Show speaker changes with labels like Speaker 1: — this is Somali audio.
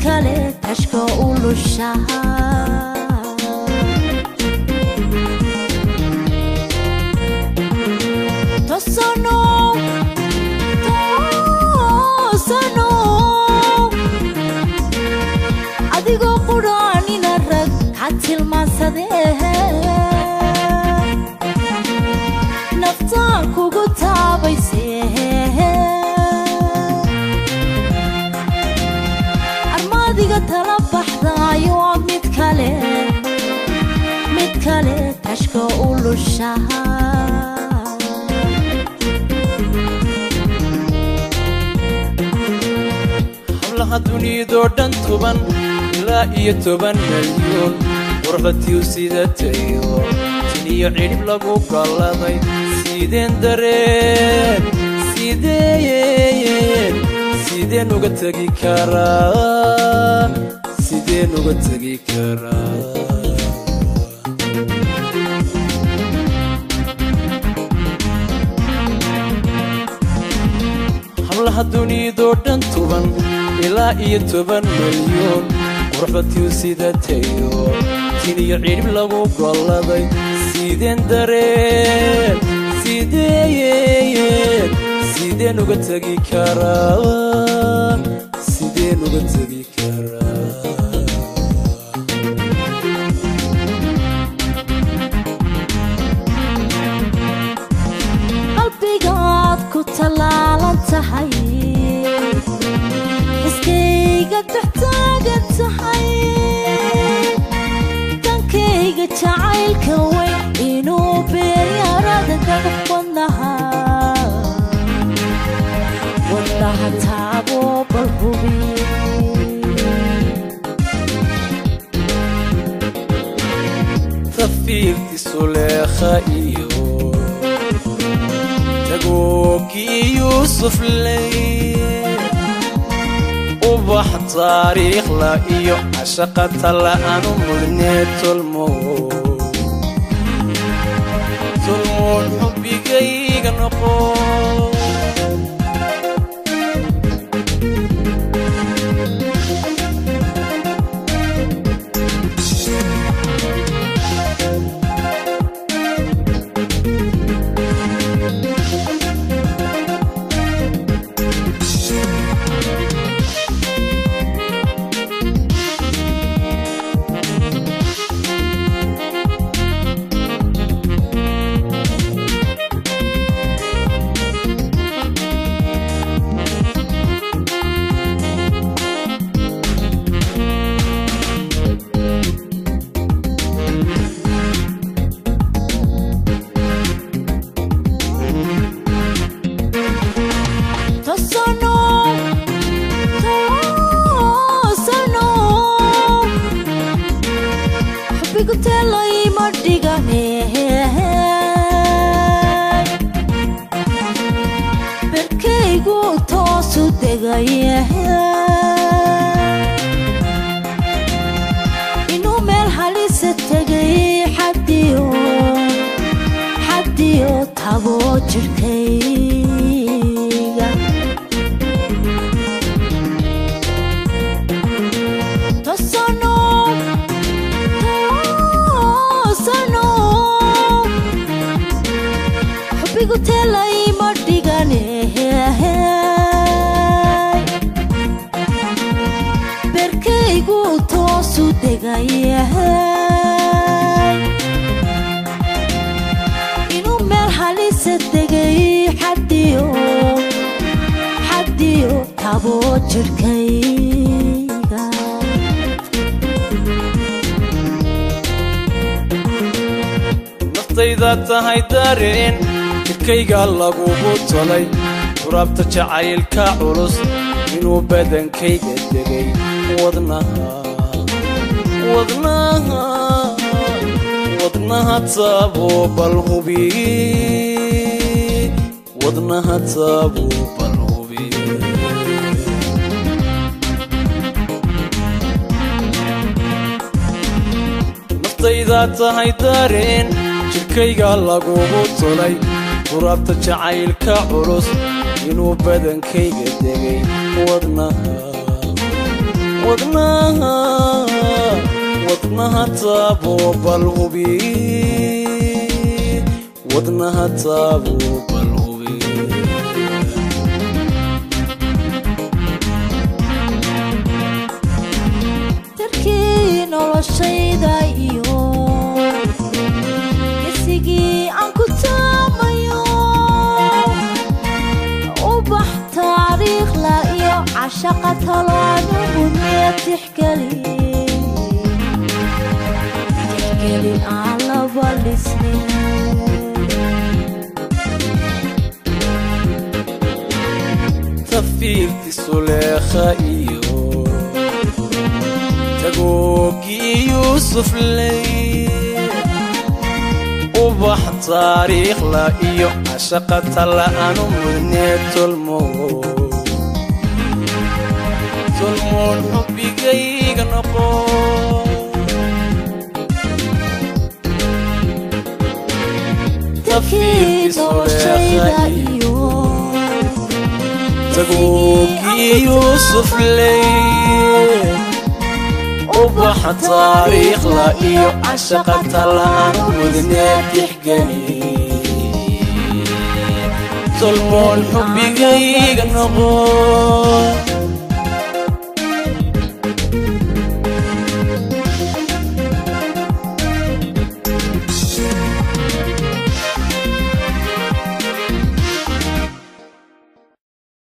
Speaker 1: kale tashka u lushaha tosano tosano adigoo qudhaanina rag ha tilmaansadee naftaan kugu taabaysee armaadiga tala baxdaayo waa mid kale mid kale tashka u lushaha
Speaker 2: hablaha duniyadoo dhan toban ilaa iyo toban malyoon warqadtiu sidatayo tin iyo cidhib lagu galladay sideen dareen sideen sideen uga tegi karaa sideen uga tegi karaa hablaha duniyadoo dhan toban ilaa iyo toban malyoon qurxbatiu sidatayo tin iyo cidhib lagu golladay sideen dareen sideen sideen uga tegi karaa sideen uga tegi karaa
Speaker 1: qalbigaad ku tallaalan tahay iskayga taxtaagan tahay dankayga jacaylka weyn inuu beeryarada dagax wadnaha wadnaha taabo bal hubi
Speaker 2: tafiirtiisu leekha iyo tagooggii yuusuf ley ubax taariikhla iyo cashaqa talla'anu mudnee tolmo tolmoon xubbigayga noqo
Speaker 1: tosano tosano xubbigu teelayma dhigane berkaygu toosu degaye inuu meel halisa tegay xadiyo xadiyo tabo jirkayga tosano tosano xubbigu teelayma dhigane berkaygu toosu degaye inuu meel halisa degay xadiyo xadiyo tabo jirkayga
Speaker 2: naftayda tahay dareen jidhkayga lagugu tolay turaabta jacaylka culus inuu badankayga degay wadnaha wadnaha wadnaha taabo bal hubi wadnaha taabo bal hubi naftayda tahay dareen jidhkayga lagugu tolay turaabta jacaylka culus inuu badankayga degay wadnaha wadnaha wadnaha taabo bal hubi wadnaha taabo bal hubi
Speaker 1: darkii noloshayda iyo gesigii aan ku taamayo ubax taariikhla iyo cashaqa talaanu mudnee tixgeli tixgeli aan laba dhisnin
Speaker 2: tafiirtiisu leekha iyo tagoogii yuusuf ley ubax taariikhla iyo cashaqa tala'anu mudnee tolmo tolmoon xubbigayga noqo
Speaker 1: darkii noloshayda iyo
Speaker 2: tagoogii yuusuf ley ubaxa taariikhla iyo cashaqa tala'anu mudnee tixgeli tolmoon xubbigayga noqo